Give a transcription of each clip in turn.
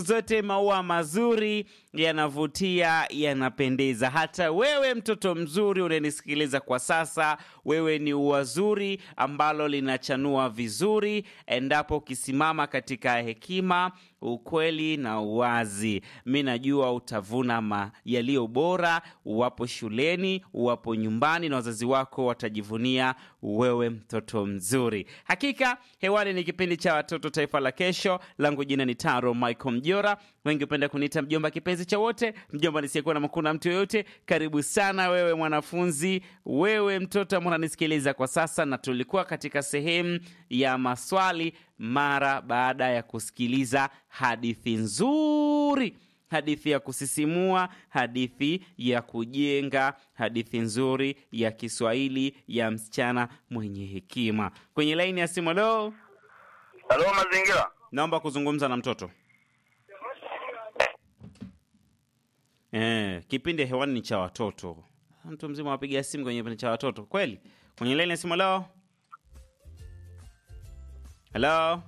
zote maua mazuri yanavutia, yanapendeza. Hata wewe mtoto mzuri unanisikiliza kwa sasa, wewe ni ua zuri ambalo linachanua vizuri endapo ukisimama katika hekima, ukweli na uwazi. Mi najua utavuna ma yaliyo bora, uwapo shuleni, uwapo nyumbani, na wazazi wako watajivunia wewe mtoto mzuri. Hakika hewani ni kipindi cha watoto taifa la kesho. Langu jina ni Taro Michael Mjora, wengi hupenda kuniita mjomba kipenzi cha wote, mjomba nisiyekuwa na makuu na mtu yoyote. Karibu sana wewe mwanafunzi, wewe mtoto ambao unanisikiliza kwa sasa, na tulikuwa katika sehemu ya maswali mara baada ya kusikiliza hadithi nzuri hadithi ya kusisimua, hadithi ya kujenga, hadithi nzuri ya Kiswahili ya msichana mwenye hekima. Kwenye laini ya simu leo, Halo, mazingira. naomba kuzungumza na mtoto. Eh, kipindi hewani ni cha watoto. Mtu mzima wapiga simu kwenye kipindi cha watoto kweli? Kwenye laini ya simu leo, halo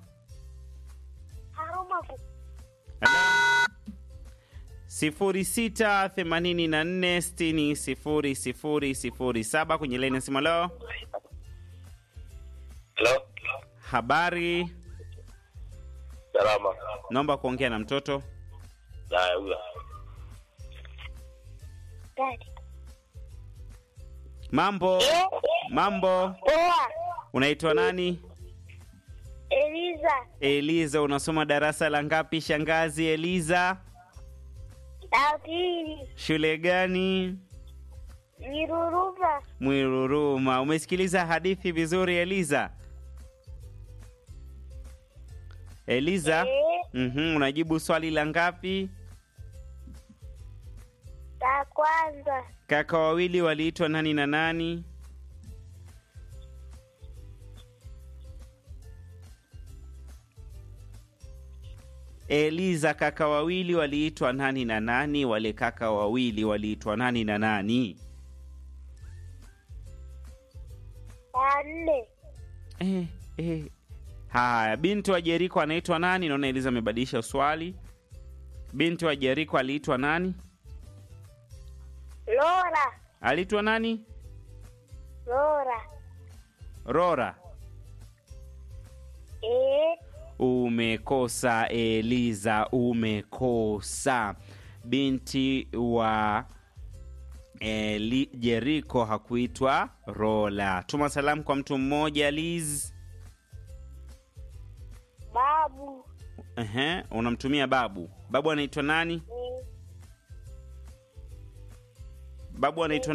sifuri sita themanini na nne sitini sifuri sifuri sifuri saba kwenye laini ya simu leo. Halo. Habari, Salama. naomba kuongea na mtoto. Haya, huyo. Dadi. Mambo, mambo, Poa. unaitwa nani? Eliza. Eliza, unasoma darasa la ngapi shangazi Eliza? La pili. Shule gani? Miruruma. Mwiruruma. Umesikiliza hadithi vizuri Eliza? Eliza, Eh, mhm, unajibu swali la ngapi? la kwanza. Kaka wawili waliitwa nani na nani? Eliza, kaka wawili waliitwa nani na nani? Wale kaka wawili waliitwa nani na nani? La nne. Eh, eh. Haya, binti wa Jeriko anaitwa nani? Naona Eliza amebadilisha swali. Binti wa Jeriko aliitwa nani? Lora. Aliitwa nani? Lora. Rora. Eh, Umekosa Eliza, umekosa. Binti wa Eli, Jeriko hakuitwa Rola. Tuma salamu kwa mtu mmoja Liz. babu. Ehe, unamtumia babu. Babu anaitwa nani? Eh, Babu anaitwa